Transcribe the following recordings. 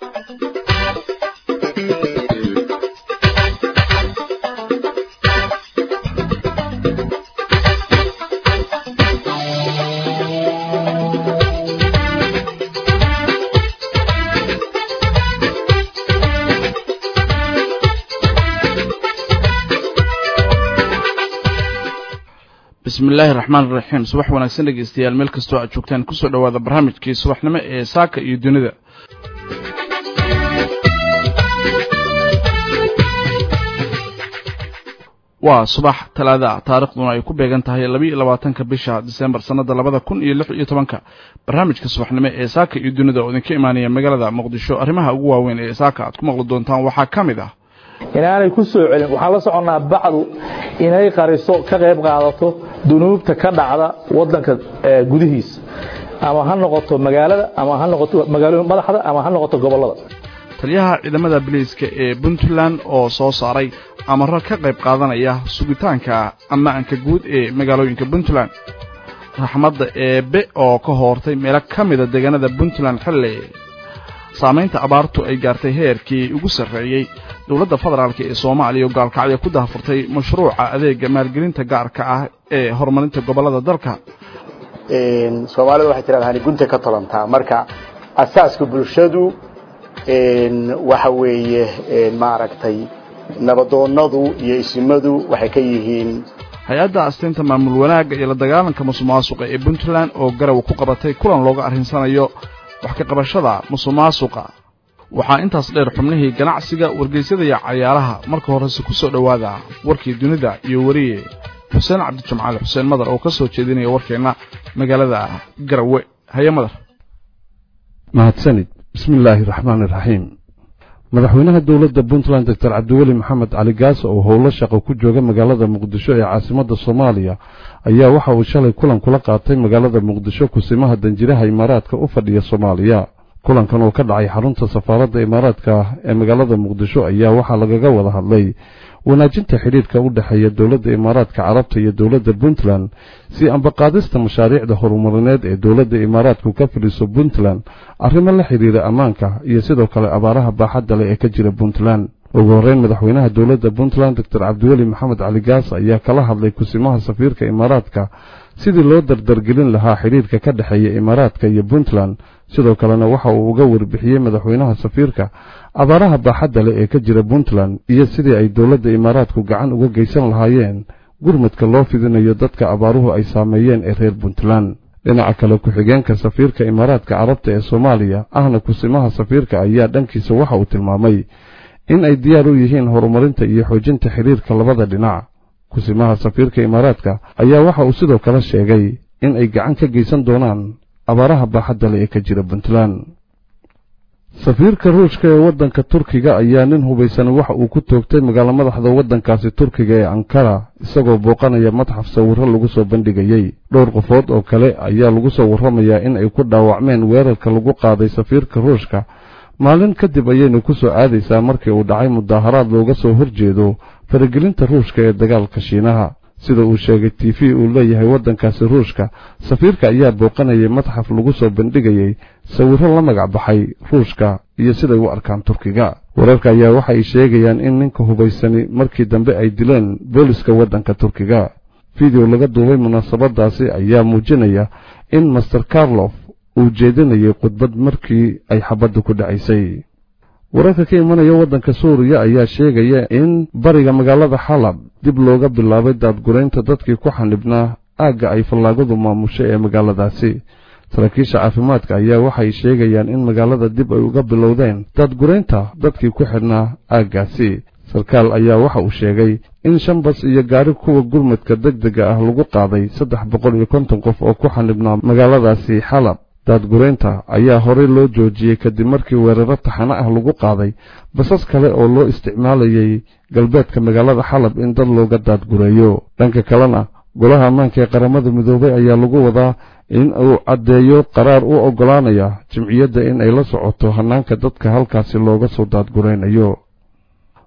bismi illaahi raxmaan iraxiim subax wanaagsan dhegeystayaal meel kastoo aad joogtaan kusoo dhowaada barnaamijkii subaxnimo ee saaka iyo dunida waa subax talaada taarikhduna ay ku beegan tahay labiiyo labaatanka bisha disembar sannada labada kun iyo lix iyo tobanka barnaamijka subaxnimo ee saaka iyo dunida oo idinka imaanaya magaalada muqdisho arrimaha ugu waaweyn ee saaka aad ku maqli doontaan waxaa ka mid ah inaanay ku soo celin waxaan la soconnaa bacdu inay qariso ka qayb qaadato dunuubta ka dhacda wadanka gudihiisa ama ha noqoto magaalada ama ha noqoto magaalooyin madaxda ama ha noqoto gobollada taliyaha ciidamada biliiska ee puntland oo soo saaray amaro ka qayb qaadanaya sugitaanka ammaanka guud ee magaalooyinka puntland raxmadda eebe oo ka hoortay meelo ka mida deegaanada puntland xilli saamaynta abaartu ay gaartay heerkii ugu sarreeyey dowladda federaalk ee soomaaliya oo gaalkacyo ku dahafurtay mashruuca adeega maalgelinta gaarka ah ee horumarinta gobollada dalka soomaalida waxay tirahdaan gunta ka tolantaa marka asaaska bulshadu waxa weeye maaragtay nabadoonnadu iyo isimadu waxay ka yihiin hay-adda asteynta maamul wanaagga iyo la dagaalanka musuqmaasuqa ee puntland oo garaw ku qabatay kulan looga arrinsanayo wax ka qabashada musuqmaasuqa waxaa intaas dheer xubnihii ganacsiga wargeysyada iyo cayaaraha marka horese ku soo dhowaada warkii dunida iyo weriye xuseen cabdijimcaali xuseen madar oo ka soo jeedinaya warkeenna magaalada garawe haye madar mahadsanid bismi illaahi raxmaan iraxiim madaxweynaha dowladda puntland doctor cabdiweli maxamed cali gaas oo howlo shaqo ku jooga magaalada muqdisho ee caasimadda soomaaliya ayaa waxa uu shalay kulan kula qaatay magaalada muqdisho kusimaha danjiraha imaaraadka u fadhiya soomaaliya kulankan oo ka dhacay xarunta safaaradda imaaraadka ee magaalada muqdisho ayaa waxaa lagaga wada hadlay wanaajinta xidhiidhka u dhexeeya dowladda imaaraadka carabta iyo dowladda puntland si ambaqaadista mashaariicda horumarineed ee dowladda imaaraadku ka fidhiso puntland arrimo la xidhiira ammaanka iyo sidoo kale abaaraha baaxadda leh ee ka jira puntland ugu horreyn madaxweynaha dowladda puntland doctor cabdiweli maxamed cali gaas ayaa kala hadlay kusimaha safiirka imaaraadka sidii loo dardargelin lahaa xidhiidhka ka dhexeeya imaaraadka iyo puntland sidoo kalena waxa uu uga warbixiyey madaxweynaha safiirka abaaraha baaxadda leh ee ka jira puntland iyo sidii ay dowladda imaaraadku gacan uga geysan lahaayeen gurmadka loo fidinayo dadka abaaruhu ay saameeyeen ee reer puntland dhinaca kale ku-xigeenka safiirka imaaraadka carabta ee soomaaliya ahna kusimaha safiirka ayaa dhankiisa waxa uu tilmaamay in ay diyaar u yihiin horumarinta iyo xoojinta xidhiirka labada dhinac kusimaha safiirka imaaraadka ayaa waxa uu sidoo kale sheegay in ay gacan ka geysan doonaan abaaraha baaxadda leh ee ka jira puntland safiirka ruushka ee waddanka turkiga ayaa nin hubaysani waxa uu ku toogtay magaalo madaxda waddankaasi turkiga ee ankara isagoo booqanaya madxaf sawirro lagu soo bandhigayey dhowr qofood oo kale ayaa lagu soo warramayaa in ay ku dhaawacmeen weerarka lagu qaaday safiirka ruushka maalin kadib ayaynu ku soo aadaysaa markii uu dhacay mudaaharaad looga soo horjeedo faragelinta ruushka ee dagaalka shiinaha sida uu sheegay t v uu leeyahay waddankaasi ruushka safiirka ayaa booqanayay madxaf lagu soo bandhigayey sawirro la magac baxay ruushka iyo siday u arkaan turkiga wararka ayaa waxay sheegayaan in ninka hubaysani markii dambe ay dileen booliska waddanka turkiga fidew laga duubay munaasabadaasi ayaa muujinaya in master carlof uu jeedinayay khudbad markii ay xabaddu ku dhacaysay wararka ka imanaya waddanka suuriya ayaa sheegaya in bariga magaalada xalab dib looga bilaabay daadguraynta dadkii ku xanibnaa aagga ay fallaagadu maamushay ee magaaladaasi saraakiisha caafimaadka ayaa waxay sheegayaan in magaalada dib ay uga bilowdeen daadguraynta dadkii ku xidhnaa aaggaasi sarkaal ayaa waxa uu sheegay in shan bas iyo gaari kuwa gurmadka degdega ah lagu qaaday saddex boqol iyo konton qof oo ku xanibnaa magaaladaasi xalab daadguraynta ayaa horey loo joojiyey kadib markii weeraro taxano ah lagu qaaday basas kale oo loo isticmaalayay galbeedka magaalada xalab in dad looga daadgureeyo dhanka kalena golaha ammaanka ee qaramada midoobay ayaa lagu wadaa in uu caddeeyo qaraar u oggolaanaya jimciyadda in ay la socoto hannaanka dadka halkaasi looga soo daadguraynayo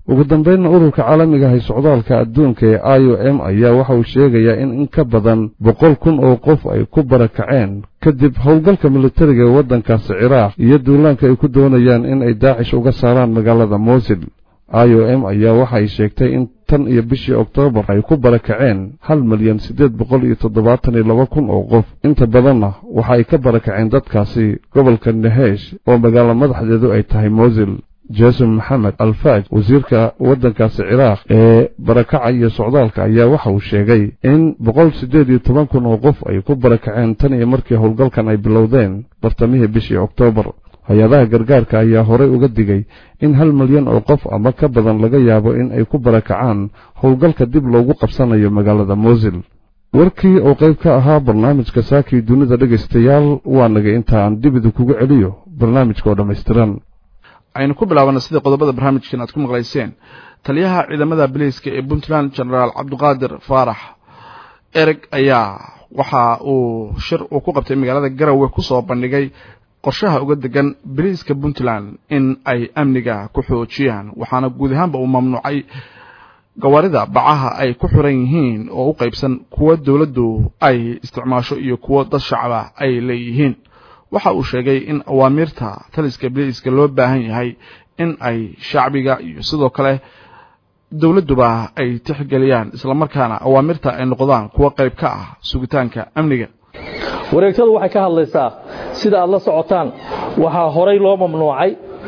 ugu dambaynna ururka caalamiga ahay socdaalka adduunka ee i o m ayaa waxa uu sheegayaa in in ka badan boqol kun oo qof ay ku barakaceen kadib howlgalka militariga ee waddankaasi ciraaq iyo duulaanka ay ku doonayaan in ay daacish uga saaraan magaalada mosil i o m ayaa waxa ay sheegtay in tan iyo bishii oktoobar ay ku barakaceen hal milyan siddeed boqol iyo toddobaatan iyo laba kun oo qof inta badanna waxa ay ka barakaceen dadkaasi gobolka nehesh oo magaalo madaxdeedu ay tahay mosil jason maxamed alfaaj wasiirka waddankaasi ciraaq ee barakaca iyo socdaalka ayaa waxa uu sheegay in boqol siddeed iyo toban kun oo qof ay ku barakaceen tan iyo markii howlgalkan ay bilowdeen bartamihii bishii oktoobar hay-adaha gargaarka ayaa horay uga digay in hal milyan oo qof ama ka badan laga yaabo in ay ku barakacaan howlgalka dib loogu qabsanayo magaalada mosil warkii oo qayb ka ahaa barnaamijka saakii dunida dhegaystayaal waa naga intaan dibidu kugu celiyo barnaamijka oo dhammaystiran aynu ku bilaabana sidii qodobada barnaamijkan aad ku maqlayseen taliyaha ciidamada biliiska ee puntland genaraal cabdiqaadir faarax ereg ayaa waxa uu shir uu ku qabtay magaalada garowe ku soo bandhigay qorshaha uga degan biliiska puntland in ay amniga ku xoojiyaan waxaana guud ahaanba uu mamnuucay gawaarida bacaha ay ku xiran yihiin oo u qaybsan kuwa dowladdu ay isticmaasho iyo kuwo dad shacaba ay leeyihiin waxa uu sheegay in awaamiirta taliska biliiska loo baahan yahay in ay shacbiga iyo sidoo kale dowladduba ay tixgeliyaan islamarkaana awaamirta ay noqdaan kuwo qayb ka ah sugitaanka amniga wareegtadu waxay ka hadlaysaa sida aad la socotaan waxaa horay loo mamnuucay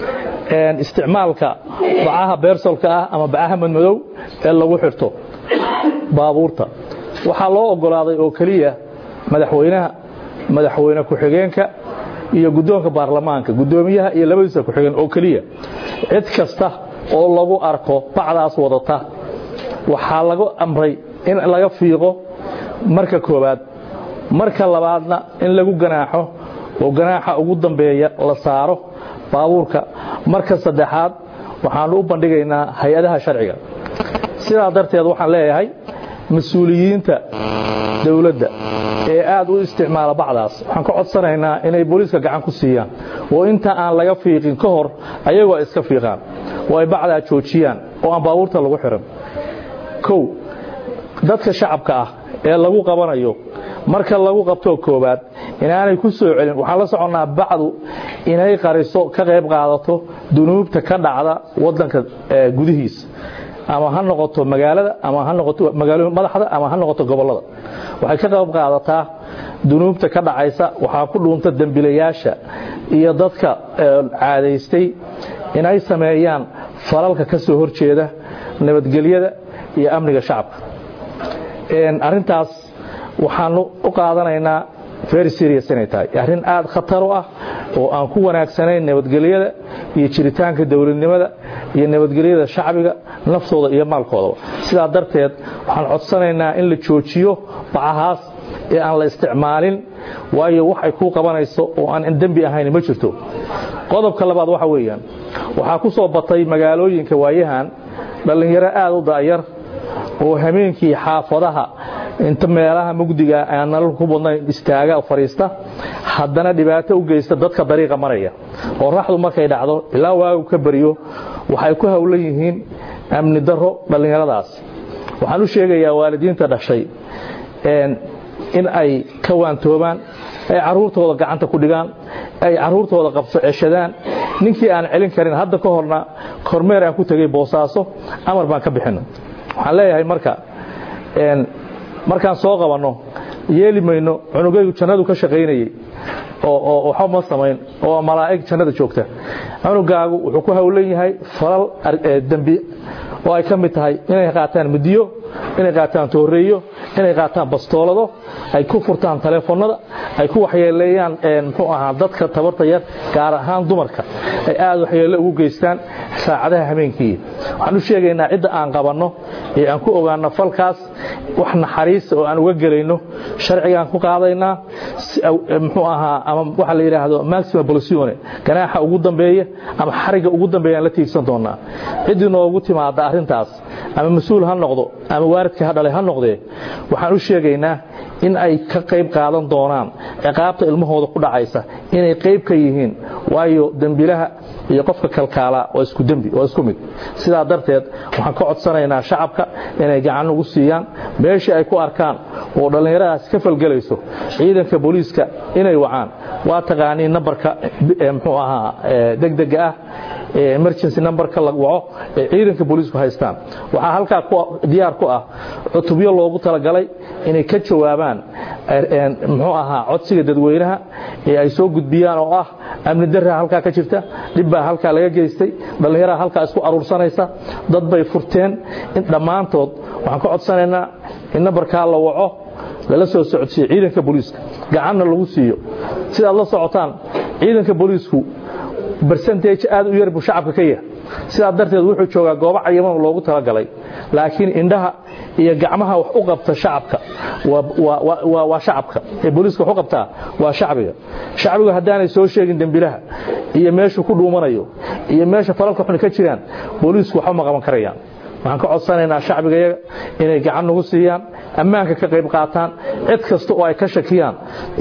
isticmaalka bacaha beersolka ah ama bacaha madmadow ee lagu xirto baabuurta waxaa loo ogolaaday oo keliya madaxweynaha madaxweyne ku-xigeenka iyo guddoonka baarlamaanka guddoomiyaha iyo labadiisa ku-xigeen oo keliya cid kasta oo lagu arko bacdaas wadata waxaa lagu amray in laga fiiqo marka koowaad marka labaadna in lagu ganaaxo oo ganaaxa ugu dambeeya la saaro baabuurka marka saddexaad waxaanu u bandhigaynaa hay-adaha sharciga sidaa darteed waxaan leeyahay mas-uuliyiinta dowladda ee aad u isticmaala bacdaas waxaan ka codsanaynaa inay booliiska gacan ku siiyaan oo inta aan laga fiiqin ka hor ayagoo iska fiiqaan oo ay bacdaa joojiyaan oo aan baabuurta lagu xiran kow dadka shacabka ah ee lagu qabanayo marka lagu qabtoo koowaad inaanay ku soo celin waxaan la soconnaa bacdu inay qariso ka qayb qaadato dunuubta ka dhacda waddanka gudihiisa ama ha noqoto magaalada ama ha noqoto magaalo madaxda ama ha noqoto gobollada waxay ka qayb qaadataa dunuubta ka dhacaysa waxaa ku dhuunta dembilayaasha iyo dadka caadaystay inay sameeyaan falalka ka soo horjeeda nabadgelyada iyo amniga shacabka arrintaas waxaanu u qaadanaynaa very serious inay tahay arrin aad khatar u ah oo aan ku wanaagsanayn nabadgelyada iyo jiritaanka dowladnimada iyo nabadgelyada shacbiga naftooda iyo maalkoodaba sidaa darteed waxaan codsanaynaa in la joojiyo bacahaas ee aan la isticmaalin waayo wax ay kuu qabanayso oo aan dembi ahayn ma jirto qodobka labaad waxa weeyaan waxaa ku soo batay magaalooyinka waayahan dhallinyaro aad u da'yar oo hameenkii xaafadaha inta meelaha mugdiga aan nalal ku badnayn istaaga fariista haddana dhibaato u geysta dadka dariiqa maraya oo raxdu markay dhacdo ilaa waagu ka bariyo waxay ku howlan yihiin amni daro dhallinyaradaas waxaan u sheegayaa waalidiinta dhashay in ay ka waantoobaan ay caruurtooda gacanta ku dhigaan ay caruurtooda qabso ceshadaan ninkii aan celin karin hadda ka horna kormeer aan ku tegay boosaaso amar baan ka bixino waxaan leeyahay marka markaan soo qabanno yeeli mayno cunugaygu jannadu ka shaqaynayey oo waxba ma samayn oo malaa'ig jannada joogta cunugaagu wuxuu ku howlan yahay falal dembi oo ay ka mid tahay inay qaataan midiyo inay qaataan tooreeyo inay qaataan bastoolado ay ku furtaan taleefonnada ay ku waxyeeleeyaan muxuu ahaa dadka tabarta yar gaar ahaan dumarka ay aad waxyeelle ugu geystaan saacadaha habeenkii waxaan u sheegaynaa cidda aan qabanno ee aan ku ogaanno falkaas wax naxariisa oo aan uga gelayno sharcigaan ku qaadaynaa muxuu ahaa ama waxa la yidhaahdo maxima bolisione ganaaxa ugu dambeeya ama xariga ugu dambeeya aan la tiigsan doonaa ciddii noogu timaada arrintaas ama mas-uul ha noqdo ama waaridka ha dhalay ha noqdee waxaan u sheegaynaa in ay ka qayb qaadan doonaan ciqaabta ilmahooda ku dhacaysa inay qayb ka yihiin waayo dembilaha iyo qofka kalkaala waa isku dembi waa isku mid sidaa darteed waxaan ka codsanaynaa shacabka inay gacan ugu siiyaan meeshii ay ku arkaan oo dhallinyaradaas ka falgelayso ciidanka booliiska inay wacaan waa taqaaniin nambarka muxuu ahaa degdega ah emergency numberka la waco ee ciidanka booliisku haystaan waxaa halkaa diyaar ku ah cutubyo loogu talagalay inay ka jawaabaan muxuu ahaa codsiga dadweynaha ee ay soo gudbiyaan oo ah amni darraa halkaa ka jirta dhibbaa halkaa laga geystay dhallinyaraa halkaa isku aruursanaysa dad bay furteen in dhammaantood waxaan ka codsanaynaa in nambarkaa la waco lala soo socodsiiyo ciidanka booliiska gacanna lagu siiyo sidaad la socotaan ciidanka booliisku bersentage aad u yar buu shacabka ka yahay sidaa darteed wuxuu joogaa goobo cayiman loogu talagalay laakiin indhaha iyo gacmaha wax u qabta shacabka waa shacabka ee booliiska wax u qabtaa waa shacbiga shacbigu haddaanay soo sheegin dembilaha iyo meeshuu ku dhuumanayo iyo meesha falalka xun ka jiraan booliisku waxba ma qaban karayaan waxaan ka codsanaynaa shacbigayaga inay gacan nagu siiyaan ammaanka ka qayb qaataan cid kasta oo ay ka shakiyaan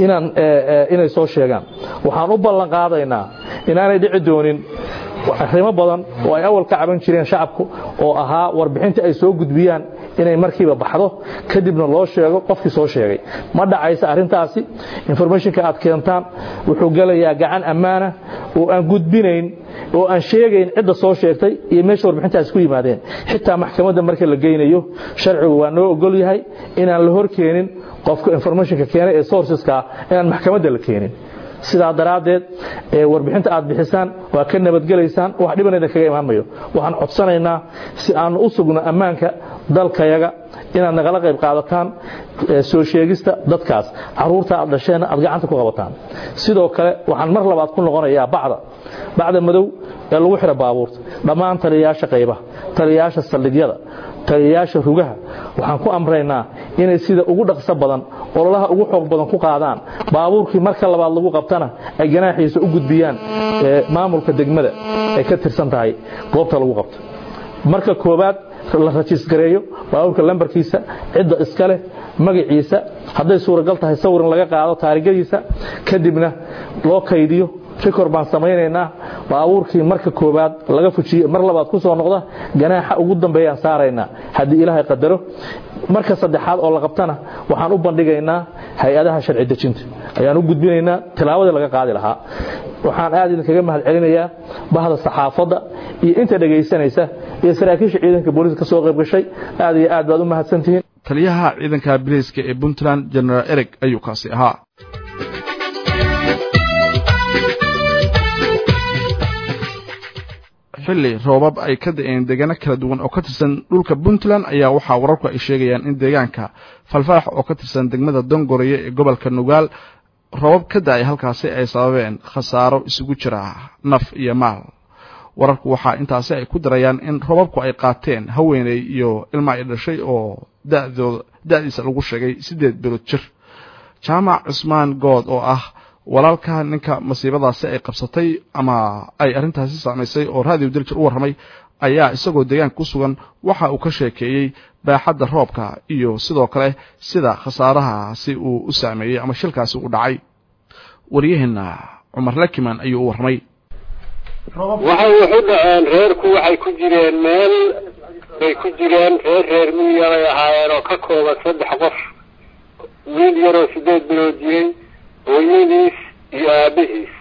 inay soo sheegaan waxaan u ballan qaadaynaa inaanay dhici doonin arrimo badan oo ay awal ka caban jireen shacabku oo ahaa warbixinta ay soo gudbiyaan inay markiiba baxdo kadibna loo sheego qofkii soo sheegay ma dhacaysa arrintaasi informationka aad keentaan wuxuu gelayaa gacan ammaana oo aan gudbinayn oo aan sheegayn cidda soo sheegtay iyo meesha warbixintaasi ku yimaadeen xitaa maxkamadda marka la geynayo sharcigu waa noo ogol yahay inaan la hor keenin qofka informationka keenay ee sourceska inaan maxkamadda la keenin sidaa daraaddeed warbixinta aad bixisaan waa ka nabadgelaysaan wax dhibanayda kaga imaan mayo waxaan codsanaynaa si aanu u sugno ammaanka dalkayaga inaad nagala qayb qaadataan soo sheegista dadkaas caruurta aad dhasheenna aad gacanta ku qabataan sidoo kale waxaan mar labaad ku noqonayaa bacda bacda madow ee lagu xidha baabuurta dhammaan taliyayaasha qaybaha taliyayaasha saldhigyada taliyayaasha rugaha waxaan ku amraynaa inay sida ugu dhaqso badan ololaha ugu xoog badan ku qaadaan baabuurkii marka labaad lagu qabtana ay ganaaxiisa u gudbiyaan maamulka degmada ay ka tirsan tahay goobta lagu qabto marka koobaad la rajiisgareeyo baabuurka lambarkiisa cidda iska leh magaciisa hadday suuragal tahay sawirin laga qaado taarigadiisa kadibna loo kaydiyo rikor baan samaynaynaa baabuurkii marka koobaad laga fujiye mar labaad ku soo noqda ganaaxa ugu dambeeyaan saaraynaa haddii ilaahay qadaro marka saddexaad oo la qabtana waxaan u bandhigaynaa hay-adaha sharci dejinta ayaan u gudbinaynaa tilaabadii laga qaadi lahaa waxaan aad idinkaga mahad celinayaa bahda saxaafadda iyo inta dhegaysanaysa iyo saraakiisha ciidanka booliiska ka soo qayb gashay aad iyo aad baad u mahadsantihiin taliyaha ciidanka biliiska ee puntland genaraal ereg ayuu kaasi ahaa xilli roobab ay ka da-een deegaano kala duwan oo ka tirsan dhulka puntland ayaa waxaa wararku ay sheegayaan in deegaanka falfaax oo ka tirsan degmada dongoreye ee gobolka nugaal roobab ka da-ay halkaasi ay sababeen khasaaro isugu jira naf iyo maal wararku waxaa intaasi ay ku darayaan in roobabku ay qaateen haweeney iyo ilma ay dhashay oo dadooda da-diisa lagu sheegay siddeed bilood jir jaamac cusmaan good oo ah walaalka ninka masiibadaasi ay qabsatay ama ay arrintaasi saamaysay oo raadiyo daljir u warramay ayaa isagoo deegaanka ku sugan waxa uu ka sheekeeyey baaxadda roobka iyo sidoo kale sida khasaarahaasi uu u saameeyey ama shilkaasi u dhacay waryaheenna cumar lakiman ayuu u warramay waxay waxu dhaceen reerku waxay ku jireen meel bay ku jireen reer reer miyiga bay ahaayeen oo ka kooban saddex qof wiil yaroo sideed bilood jiray hooyadiis iyo aabihiis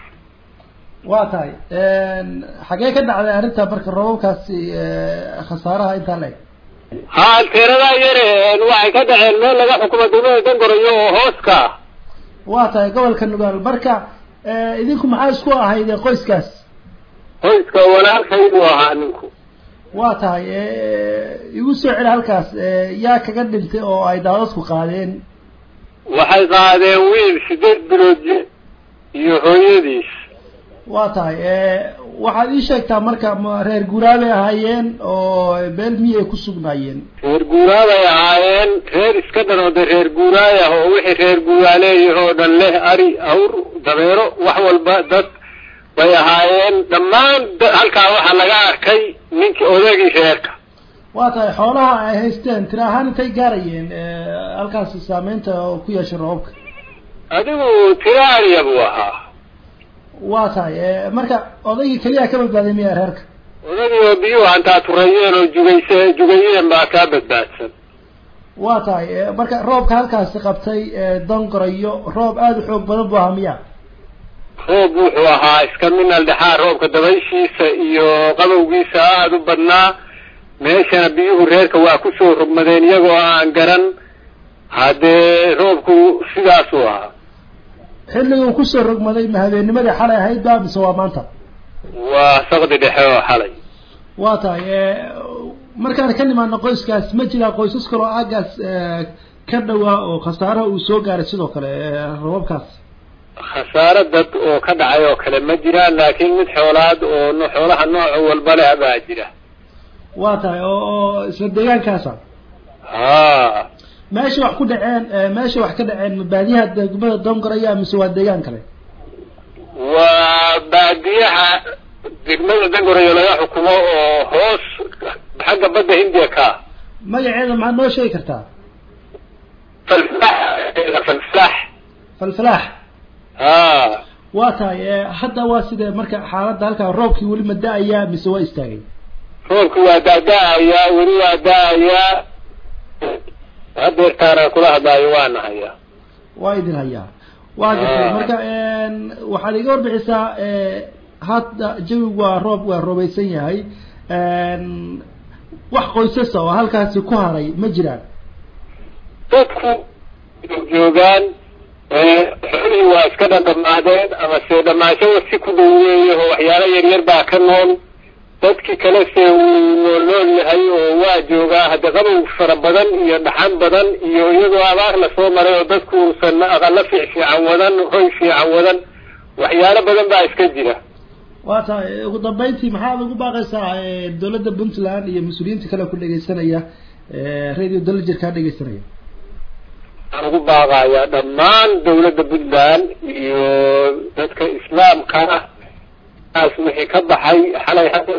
waa tahay xagee ka dhacday arrinta marka roobabkaasi khasaaraha intaa la eg ha teeradaa yare waxay ka dhaceen meel laga xukumo degmada dangorayo oo hooska waa tahay gobolka nugaal marka idinku maxaa isku ahayd qoyskaas qoyska walaalkay buu ahaa ninku waa tahay igu soo celi halkaas yaa kaga dhintay oo ay daadadku qaadeen waxay qaadeen wiil sideed bilood iyo hooyadiis waa tahay waxaad ii sheegtaa marka ma reer guuraabay ahaayeen oo meel miyay ku sugnaayeen reer guuraabay ahaayeen reer iska dhan oo de reer guuraayah oo wixii reer guuraaleeyah oo dhan leh ari awr dabeero wax walba dad bay ahaayeen dhammaan halkaa waxaa laga arkay ninkii odagii reerka waa tahay xoolaha ay haysteen tira ahaan intay gaarayeen halkaasi saameynta ku yeeshay roobabka adigu tira ariya buu ahaa waa tahay marka odaygii keliya ka badbaaday miya reerka odagii oo biyuhu hantaa turayeen oo jugayse jugayeen baa kaa badbaadsan waa tahay marka roobka halkaasi qabtay dongorayo roob aada u xoog badan bu ahaa miya roob wuxuu ahaa iska minal dhexaa roobka dabayshiisa iyo qabowgiisa aada u badnaa meeshana biyuhu reerka waa kusoo rogmadeen iyagoo aan garan haddee roobku sidaasuu ahaa xilliga uu kusoo rogmaday ma habeennimadii xalay ahayd ba mise waa maanta waa saqdi dhexe oo xalay waa tahay markaan ka nimaano qoyskaas ma jiraa qoysas kaloo aagaas ka dhawaa oo khasaaraha uu soo gaaray sidoo kale robabkaas khasaaro dad oo ka dhacay oo kale ma jiraan laakiin mid xoolaad oo xoolaha nooc walba leh baa jira waa tahay oo oo isla deegaankaasa ha meesha wax ku dhaceen meesha wax ka dhaceen ma baadiyaha degmada dongoraya mise waa deegaan kale waa baadiyaha degmada dangorayo laga xukumo oo hoos xagga badda hindiya ka magaceeda maxaad noo sheegi kartaa falflax falflax falfalaax ha waa tahay hadda waa sidee marka xaaladda halkaa roobkii weli ma da-ayaa mise waa istaagay roobki waa da-da-ayaa weli waa da-ayaa hadeertaana kula hadlaayo waa nahayaa waa idin hayaa waa gartay marka waxaad iga warbixisaa hadda jawigu waa roob waa roobaysan yahay wax qoysasa oo halkaasi ku haray ma jiraan dadku joogaan xoolihii waa iska dhadhamaadeen ama se dhamaashada si ku dhaweeya oo waxyaalo yaryar baa ka nool dadkii kale se wuu nool nool yahay oo waa joogaa hadda qabow fara badan iyo dhaxan badan iyo iyadoo abaar lasoo maray oo dadku uusan aqalo fiic fiican wadan hoy fiican wadan waxyaalo badan baa iska jira waa tahay ugu dambeyntii maxaad ugu baaqaysaa dawladda puntland iyo mas-uuliyiinta kale ku dhegeysanaya radio dalajir kaa dhegeysanaya waxaan ugu baaqayaa dhammaan dawladda puntland iyo dadka islaamka ah taas wixii ka baxay xalay hadda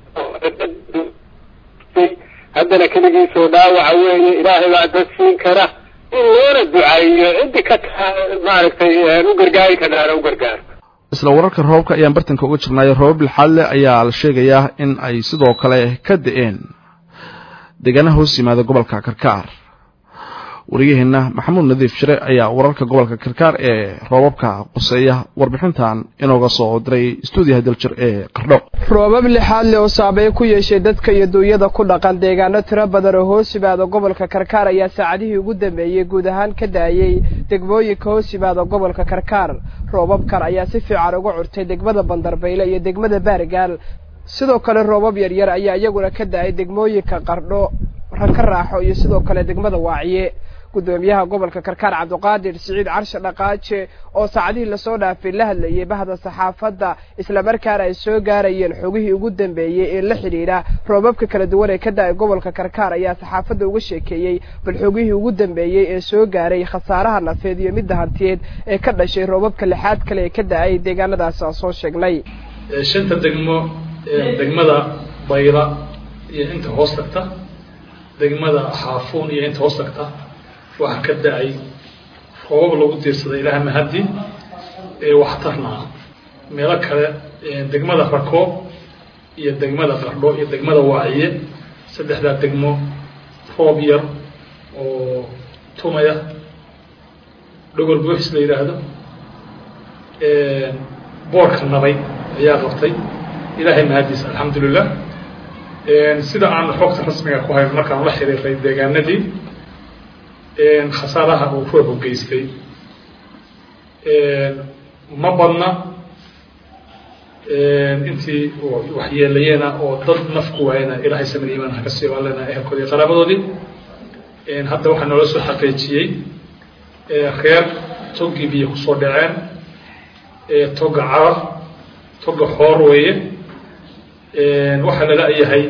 haddana keligiisoo dhaawaca weeye ilaahay baa dad siin kara in loona ducaeyo ciddi ka maaragtay u gargaari karaana u gargaarto isla wararka roobka ayaan bartanka uga jirnaayo roobab lixaad leh ayaa la sheegayaa in ay sidoo kale ka da-een deegaanaha hoos yimaada gobolka karkaar wariyaheenna maxamuud nadiif shire ayaa wararka gobolka karkaar ee roobabka quseeya warbixintan inooga soo diray stuudiyaha daljir ee qardho roobab lixaad leh oo saameyn ku yeeshay dadka iyo duunyada ku dhaqan deegaano tiro badan oo hoos yimaada gobolka karkaar ayaa saacadihii ugu dambeeyey guud ahaan ka daayey degmooyinka hoos yimaada gobolka karkaar roobabkan ayaa si fiican uga curtay degmada bandarbayle iyo degmada baargaal sidoo kale roobab yaryar ayaa iyaguna ka da-ay degmooyinka qardho raka raaxo iyo sidoo kale degmada waaciye gudoomiyaha gobolka karkaar cabdiqaadir siciid carshe dhaqaaje oo saacadihii lasoo dhaafay la hadlayay bahda saxaafadda islamarkaana ay soo gaarayeen xogihii ugu dambeeyey ee la xidhiidha roobabka kala duwan ee ka da-ay gobolka karkaar ayaa saxaafadda uga sheekeeyey bal xogihii ugu dambeeyey ee soo gaaray khasaaraha nafeed iyo midda hantiyeed ee ka dhashay roobabka lixaad kale ee ka da-ay deegaanadaas aan soo sheegnay shanta degmo degmada bayla iyo inta hoos tagta degmada xaafuun iyo inta hoos tagta waxaa ka da-ay roobab lagu diirsaday ilaah mahadi ee waxtarna ah meelo kale degmada rakoob iyo degmada qardho iyo degmada waaciye saddexdaa degmo roob yar oo tumaya dhogol buuxis la yidhaahdo boorka nabay ayaa qabtay ilaahay mahadiis alxamdulilah sida aan xogta rasmiga ku hayn markaan la xiriiray deegaanadii khasaaraha uu roobku geystay ma badna intii waxyeelayeena oo dad nafku waayena ilaahay samir iimaan haka sii baalena ehelkoodi iyo qaraabadoodii hadda waxaa noola soo xaqiijiyey reer toggii biyo kusoo dhaceen togga carar togga xoor weeye waxaa lala yahay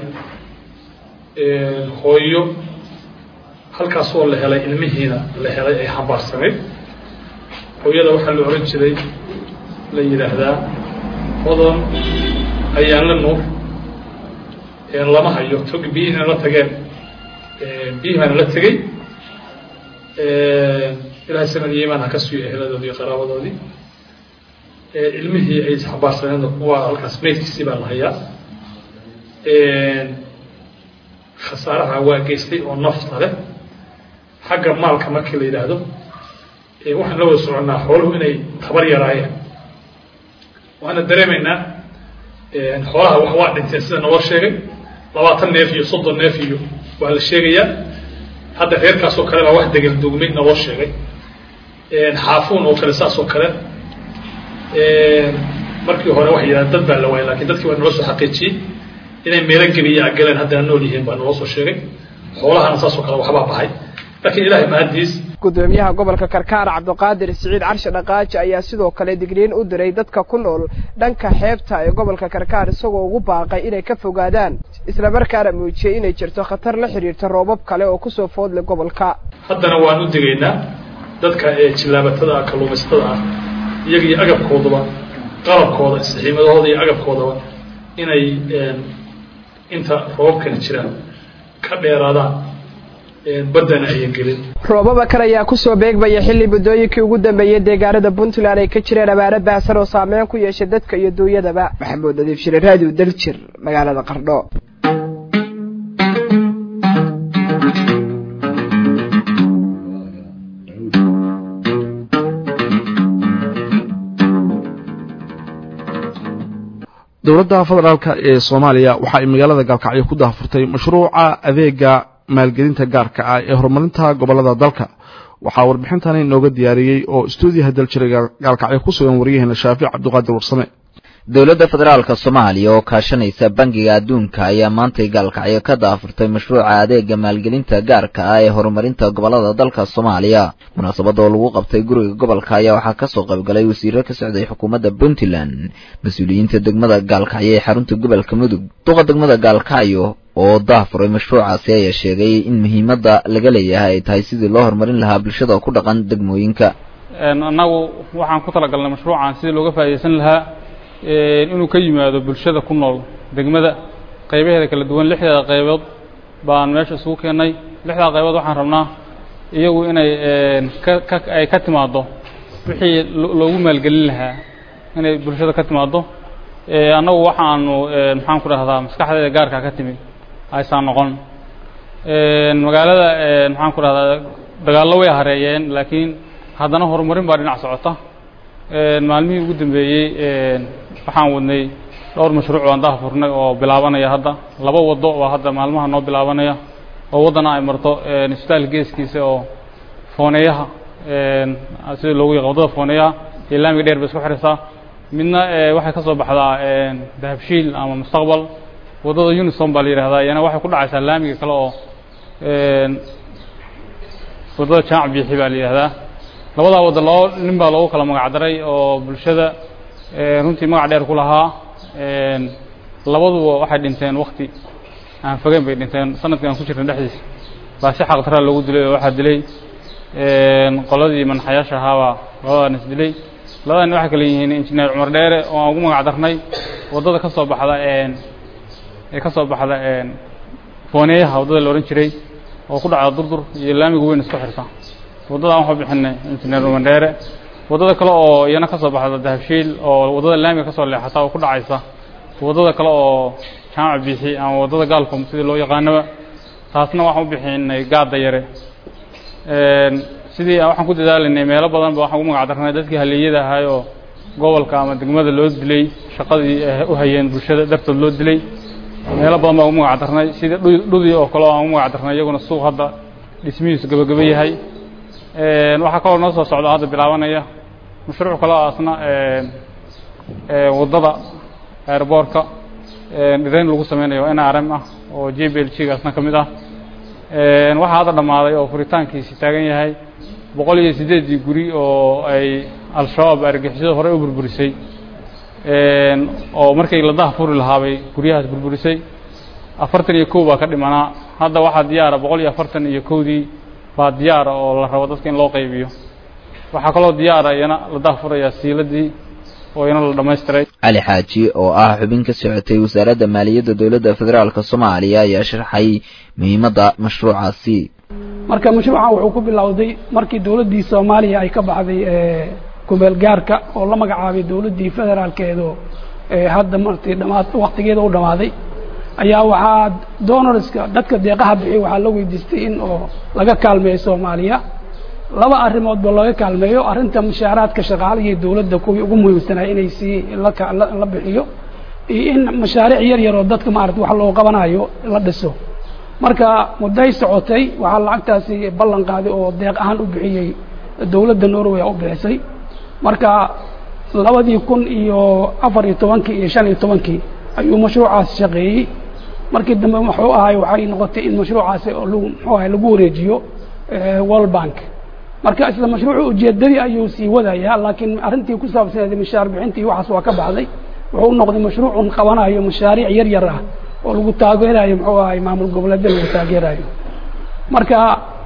hooyo halkaasoo la helay ilmihiina la helay ay xambaarsanayd hooyada waxaa la oran jiray la yidhaahdaa hodan ayaan la nuur lama hayo tog biyihiina la tageen biyihii baana la tegey ilaahay samad iyo imaan ha ka suuyo eheladoodii iyo qaraabadoodii ilmihii ay isxabaarsaneen waa halkaas meydkiisii baa la hayaa khasaaraha waa geystay oo nafta leh xagga maalka markii la yidhaahdo waxaan la wada soconnaa xooluhu inay tabar yaraayeen waxaana dareemaynaa xoolaha wax waa dhinteen sida naloo sheegay labaatan neef iyo soddon neef iyo waa la sheegayaa hadda reerkaasoo kale baa wax degan dugmay naloo sheegay xaafuun oo kale saas oo kale markii hore waxay yidhahdeen dad baa la waayay lakin dadkii waa naloo soo xaqiijiyey inay meelo gebiya galeen haddana nool yihiin baa naloo soo sheegay xoolahana saas oo kale waxbaa baxay laakiin ilahay mahadiis gudoomiyaha gobolka karkaar cabdiqaadir siciid carshe dhaqaaji ayaa sidoo kale digniin u diray dadka ku nool dhanka xeebta ee gobolka karkaar isagoo ugu baaqay inay ka fogaadaan islamarkaana muujiyey inay jirto khatar la xidhiirta roobab kale oo kusoo foodle gobolka haddana waan u digaynaa dadka ee jillaabatada ah kalluumaysatada ah iyaga iyo agabkoodaba qalabkooda saxiimadahooda iyo agabkoodaba inay inta roobabkani jiraan ka dheeraadaan baddana ayan gelin roobaba kale ayaa kusoo beegmaya xilli muddooyinkii ugu dambeeyey deegaanada puntland ay ka jireen abaaro baahsan oo saameyn ku yeeshay dadka iyo duunyadaba maxamuud nadiif shire raadiw daljir magaalada qardho dowladda federaalk ee soomaaliya waxa ay magaalada gaalkacyo ku daahfurtay mashruuca adeega maalgelinta gaarka ah ee horumarinta gobolada dalka waxaa warbixintani inooga diyaariyey oo stuudiyaha daljira gaalkacyo ku sugan waryaheena shaafic cabdiqaadir warsame dowladda federaalka soomaaliya oo kaashanaysa bangiga adduunka ayaa maantay gaalkacyo ka daafurtay mashruuca adeega maalgelinta gaarka ah ee horumarinta gobolada dalka soomaaliya munaasabada oo lagu qabtay guriga gobolka ayaa waxaa kasoo qaybgalay wasiiro ka socday xukuumadda puntland mas-uuliyiinta degmada gaalkacyo ee xarunta gobolka mudug duqa degmada gaalkacyo oo daafuray mashruucaasi ayaa sheegay in muhiimadda laga leeyahay ay tahay sidii loo horumarin lahaa bulshada ku dhaqan degmooyinka annagu waxaan ku talagalnay mashruucan sidii looga faa'idaysan lahaa inuu ka yimaado bulshada ku nool degmada qaybaheeda kala duwan lixdeeda qaybood baan meesha isugu keennay lixdaa qaybood waxaan rabnaa iyagu inay ka ay ka timaaddo wixii loogu maalgelin lahaa inay bulshada ka timaaddo annagu waxaanu maxaan ku dhahdaa maskaxdeeda gaarkaa ka timid aysan noqon magaalada maxaan ku dhahdaa dagaallo way hareeyeen laakiin haddana horumarin baa dhinac socota maalmihii ugu dambeeyey waxaan wadnay dhowr mashruuc aan daahfurnay oo bilaabanaya hadda laba waddo oo hadda maalmaha noo bilaabanaya oo waddana ay marto isbitaal geeskiisa oo fooneeyaha sida loogu yaqaan waddada fooneeyaha iyo laamiga dheer bay isku xirisaa midna waxay ka soo baxdaa dahabshiil ama mustaqbal waddada unison baa la yidhahdaa iyana waxay ku dhacaysaa laamiga kale oo waddada jamac biixi baa la yidhahdaa labadaa wadda loo nin baa loogu kala magac daray oo bulshada runtii magac dheer ku lahaa labaduba waxay dhinteen wakti aan fogeyn bay dhinteen sanadkii aan ku jirnay dhexdiisa baa si xaqdaraa loogu dilay oo waxaa dilay qoladii manaxayaasha ahaabaa labadaan is dilay labada nin waxay kale yihiin injineer cumar dheere oo aan ugu magac darnay waddada ka soo baxda ee ka soo baxda fooneeyaha waddada la odhan jiray oo ku dhacda durdur iyo laamiga weyn isku xirta waddadaan waxaa bixinay injineer cumar dheere waddada kale oo iyana ka soo baxda dahabshiil oo waddada laamiga ka soo leexata oo ku dhacaysa waddada kale oo jaamac biixi ama waddada gaalkom sidii loo yaqaanaba taasna waxaan u bixinay gaadda yare sidii waxaan ku dadaalaynay meelo badan ba waxaan ugu magac darnay dadkii haleeyada ahay oo gobolka ama degmada loo dilay shaqadii u hayeen bulshada dartood loo dilay meelo badan baan ugu magac darnay sidii dhudii oo kale oo aan ugu magac darnay iyaguna suuq hadda dhismihiisu gabagaba yahay waxaa kaloo noo soo socda hadda bilaabanaya mashruuc kale oo asna waddada airboortka dhirayn lagu sameynayo n r m ah oo j b l g gaasna ka mid ah waxaa hadda dhammaaday oo furitaankiisi taagan yahay boqol iyo siddeeddii guri oo ay al-shabaab argixisada horey u burburisay oo markay la daha furi lahaabay guryahaas burburisay afartan iyo kow baa ka dhimanaa hadda waxaa diyaara boqol iyo afartan iyo kowdii baa diyaara oo la rabo dadka in loo qaybiyo waxaa kaloo diyaara iyana la daha furayaa siiladii oo iyana la dhammaystiray cali xaaji oo ah xubin ka socotay wasaaradda maaliyadda dowladda federaalk soomaaliya ayaa sharxay muhiimadda mashruucaasi marka mashruucan wuxuu ku bilowday markii dowladdii soomaaliya ay ka baxday kumeel gaarka oo la magacaabay dowladdii federaalkeedu hadda martii dhamaad waktigeeda u dhammaaday ayaa waxaa donorska dadka deeqaha bixiy waxaa la weydiistay in oo laga kaalmeeyo soomaaliya laba arrimoodba laga kaalmeeyo arrinta mushaaraadka shaqaalihii dowladda kuwii ugu muhiimsanaa inay sii la bixiyo iyo in mashaariic yar yar oo dadka maarata wax loo qabanayo la dhiso marka mudday socotay waxaa lacagtaasi ballan qaaday oo deeq ahaan u bixiyey dowladda norway u bixisay marka labadii kun iyo afar iyo tobankii iyo shan iyo tobankii ayuu mashruucaas shaqeeyey markii dambe muxuu ahay waxay noqotay in mashruucaasi muxuu ahay lagu wareejiyo world bank marka isla mashruucu ujeedadii ayuu sii wadayaa laakiin arrintii ku saabsaneed mishaar bixintii waxaas waa ka baxday wuxuu u noqday mashruucun qabanayo mashaariic yar yar ah oo lagu taageerayo muxuu ahay maamul goboleedya lagu taageerayo marka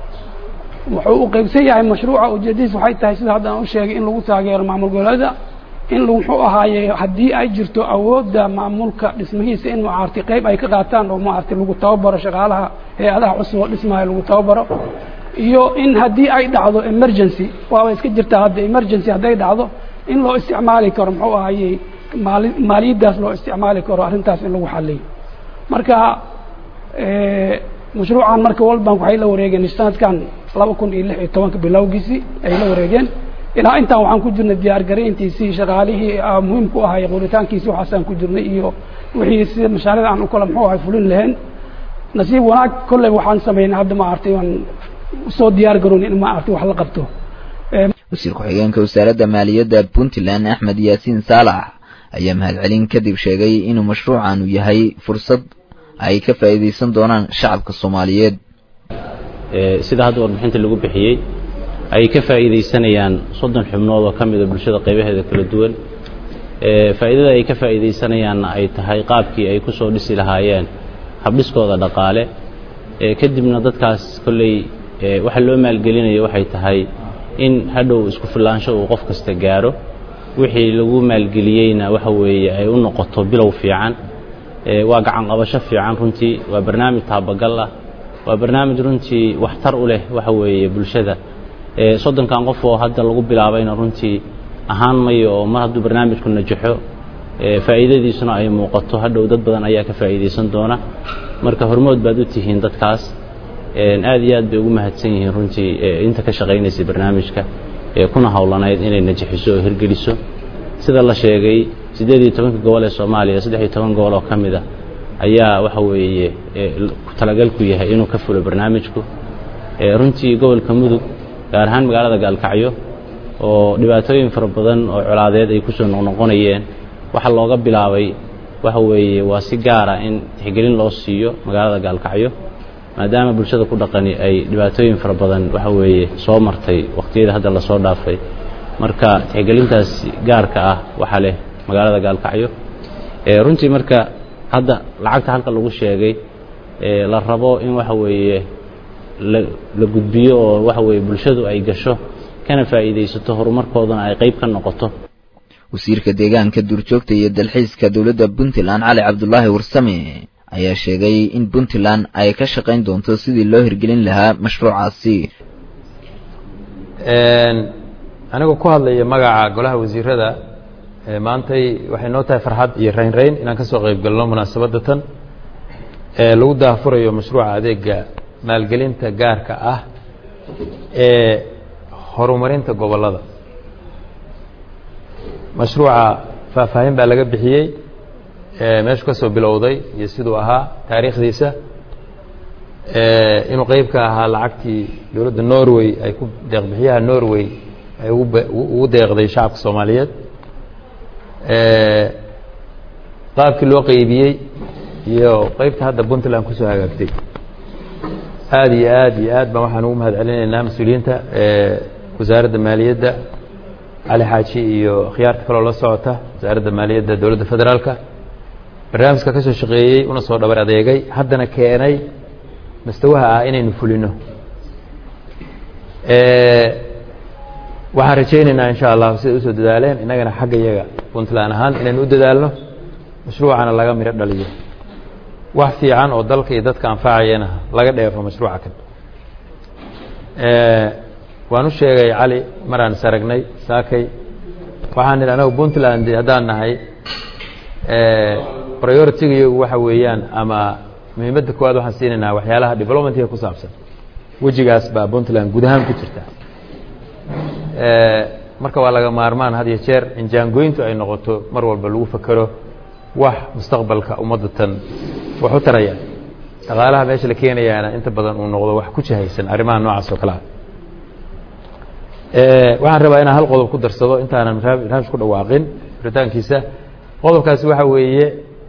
wuxuu u qaybsan yahay mashruuca ujeedadiis waxay tahay sida hadda aan u sheegay in lagu taageero maamul goboleeda in muxuu ahaaye haddii ay jirto awoodda maamulka dhismihiisa in maarti qayb ay ka qaataan oo maarti lagu tababaro shaqaalaha hay-adaha cusub oo dhismaayo lagu tababaro iyo in haddii ay dhacdo emergency waaba iska jirtaa hadda emergency hadday dhacdo in loo isticmaali karo muxuu ahaaye maali maaliyaddaas loo isticmaali karo arrintaas in lagu xaliyo marka mashruucan marka world bank waxay la wareegeen sanadkan laba kun iyo lix iyo tobanka bilowgiisii ay la wareegeen ilaa intaan waxaan ku jirnay diyaargarayntiisii shaqaalihii muhiimku ahay qoritaankiisii waxaasaan ku jirnay iyo wixii sida mashaariicda aan u kala muxuu ahay fulin lahayn nasiib wanaag kolley waxaan samaynay hadda ma artay waan usoo diyaar garoon in ma artay wax la qabto wasiir ku-xigeenka wasaaradda maaliyadda puntland axmed yaasiin saalax ayaa mahadcelin kadib sheegay inuu mashruucan uu yahay fursad ay ka faa'iidaysan doonaan shacabka soomaaliyeed sida hadda warbixinta lagu bixiyey ay ka faa'iidaysanayaan soddon xubnood oo ka mida bulshada qaybaheeda kala duwan faa'iidada ay ka faa'iidaysanayaanna ay tahay qaabkii ay ku soo dhisi lahaayeen habdhiskooda dhaqaale kadibna dadkaas kolley waxa loo maalgelinayo waxay tahay in hadhow isku filaansho uu qof kasta gaaro wixii lagu maalgeliyeyna waxa weeye ay u noqoto bilow fiican waa gacan qabasho fiican runtii waa barnaamij taabagal ah waa barnaamij runtii waxtar u leh waxa weeye bulshada soddonkan qof oo hadda lagu bilaabayna runtii ahaan mayo oo mar hadduu barnaamijku najaxo faa'iidadiisuna ay muuqato hadhow dad badan ayaa ka faa'iidaysan doona marka hormood baad u tihiin dadkaas aad iyo aad bay ugu mahadsan yihiin runtii inta ka shaqaynaysay barnaamijka kuna howlanayd inay najaxiso oo hirgeliso sida la sheegay siddeed iyo tobanka gobol ee soomaaliya saddex iyo toban gobol oo ka mid a ayaa waxa weeye talagalku yahay inuu ka fulo barnaamijku runtii gobolka mudug gaar ahaan magaalada gaalkacyo oo dhibaatooyin fara badan oo colaadeed ay kusoo noqnoqonayeen waxa looga bilaabay waxa weeye waa si gaara in tixgelin loo siiyo magaalada gaalkacyo maadaama bulshada ku dhaqani ay dhibaatooyin fara badan waxa weeye soo martay waqtiyada hadda lasoo dhaafay marka tixgelintaas gaarka ah waxaa leh magaalada gaalkacyo runtii marka hadda lacagta halka lagu sheegay la rabo in waxa weeye la gudbiyo oo waxa weeye bulshadu ay gasho kana faa'iidaysato horumarkoodana ay qayb ka noqoto wasiirka deegaanka duurjoogta iyo dalxiiska dowladda puntland cali cabdulaahi warsame ayaa sheegay in puntland ay ka shaqayn doonto sidii loo hirgelin lahaa mashruucaasi anigoo ku hadlaya magaca golaha wasiirada maantay waxay noo tahay farxad iyo raynrayn inaan ka soo qayb galno munaasabadda tan ee lagu daahfurayo mashruuca adeega maalgelinta gaarka ah ee horumarinta gobollada mashruuca faahfaahin baa laga bixiyey meeshu ka soo bilowday iyo siduu ahaa taariikhdiisa inuu qeyb ka ahaa lacagtii dowladda norway ay ku deeqbixiyaha norway ay ugu deeqday shacabka soomaaliyeed qaabkii loo qeybiyey iyo qeybta hadda puntland kusoo hagaagtay aada iyo aad iyo aad baan waxaan ugu mahad celinaynaa mas-uuliyiinta wasaaradda maaliyadda cali xaaji iyo khiyaarta kaloo la socota wasaaradda maaliyadda dowladda federaalka barnaamijka ka soo shaqeeyey una soo dhabar adeegay haddana keenay mastawaha ah inaynu fulino waxaan rajaynaynaa insha allahu siday usoo dadaaleen innagana xagga iyaga puntland ahaan inaynu u dadaalno mashruucana laga midho dhaliyo wax fiican oo dalka iyo dadka anfacayana laga dheefo mashruuca kan waan u sheegay cali maraan is aragnay saakay waxaan idhi anagu puntland haddaan nahay priority-ga iyagu waxa weeyaan ama muhiimadda koowaad waxaan siinaynaa waxyaalaha developmentiga ku saabsan wejigaas baa puntland guud ahaan ku jirta marka waa laga maarmaan had iyo jeer in jaangoyntu ay noqoto mar walba lagu fakero wax mustaqbalka ummadda tan wax u taraya dhaqaalaha meesha la keenayaana inta badan uu noqdo wax ku jihaysan arrimaha noocaas oo kale ah waxaan rabaa inaan hal qodob ku darsado intaanan barnaamij ku dhawaaqin furitaankiisa qodobkaasi waxa weeye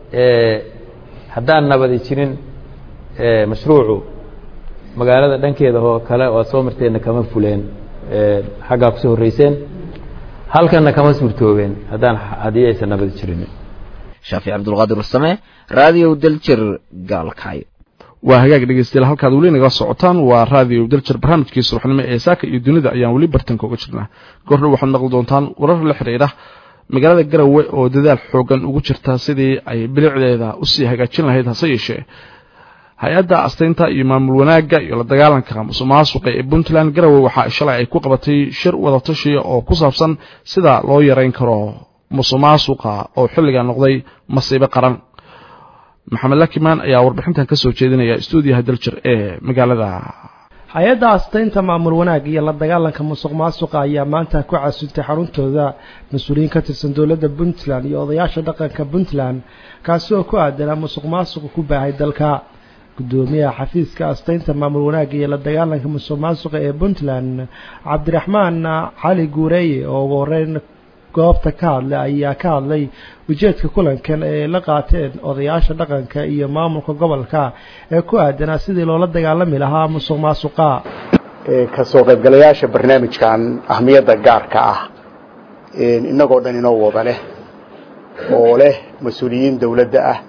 haddaan nabadi jirin mashruucu magaalada dhankeeda oo kale oo aad soo marteenna kama fuleen xaggaa kusoo horreyseen halkanna kama suurtoobeen haddaan haddii aysan nabadi jirin shaafic cabdulqaadir usame raadiyo daljir gaalkacyo waa hagaag dhegeystayaal halkaad weli naga socotaan waa raadiyo daljir barnaamijkii subaxnimo ee saaka iyo dunida ayaan weli bartanka uga jirnaa goordhow waxaad maqli doontaan warar la xidhiidha magaalada garowe oo dadaal xoogan ugu jirta sidii ay bilicdeeda usii hagaajin lahayd hase yeeshee hay-adda astaynta iyo maamul wanaagga iyo la dagaalanka musuqmaasuqa ee puntland garowe waxa shalay ay ku qabatay shir wadatashiya oo ku saabsan sida loo yareyn karo musuqmaasuqa oo xilliga noqday masiibo qaran maxamed lakimaan ayaa warbixintan ka soo jeedinaya stuudiyaha daljir ee magaalada hay-adda astaynta maamul wanaag iyo la dagaalanka musuq maasuqa ayaa maanta ku casuntay xaruntooda mas-uuliyiin ka tirsan dowladda puntland iyo odayaasha dhaqanka puntland kaasi oo ku aadanaa musuq maasuqa ku baahay dalka gudoomiyaha xafiiska astaynta maamul wanaagga iyo la dagaalanka musuq maasuqa ee puntland cabdiraxmaan cali guureeye oo ugu horeyn goobta ka hadlay ayaa ka hadlay ujeedka kulankan ee la qaateen odayaasha dhaqanka iyo maamulka gobolka ee ku aadanaa sidii loola dagaalami lahaa musuq maasuqa kasoo qaybgalayaasha barnaamijkan ahmiyadda gaarka ah inagoo dhan inoo wada leh oo leh mas-uuliyiin dowladda ah